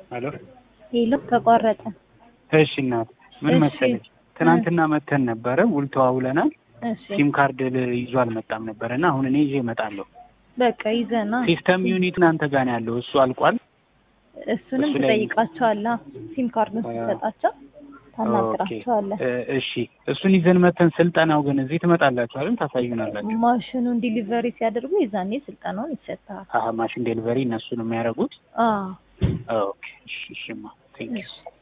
ሄሎ ሄሎ ተቋረጠ። እሺ እናት ምን እሺ። መሰለች ትናንትና መተን ነበረ ውል ተዋውለናል እሺ ሲም ካርድ ል- ይዞ አልመጣም ነበረ እና አሁን እኔ ይዤ እመጣለሁ በቃ ይዘና ሲስተም ዩኒት እናንተ ጋር ነው ያለው እሱ አልቋል እሱንም እሱ ላይ- ትጠይቃቸዋለህ። ሲም ካርዱን ስትሰጣቸው ታናግራቸዋለህ። እ፣ እሺ እሱን ይዘን መተን ስልጠናው ግን እዚህ ትመጣላችሁ አይደል ታሳዩናላችሁ ማሽኑን ዲሊቨሪ ሲያደርጉ የዛኔ ስልጠናውን ይሰጥሃል። አሀ ማሽን ዴሊቨሪ እነሱ ነው የሚያደርጉት አዎ ኦኬ እሺ እሺማ ቴንክ ዩ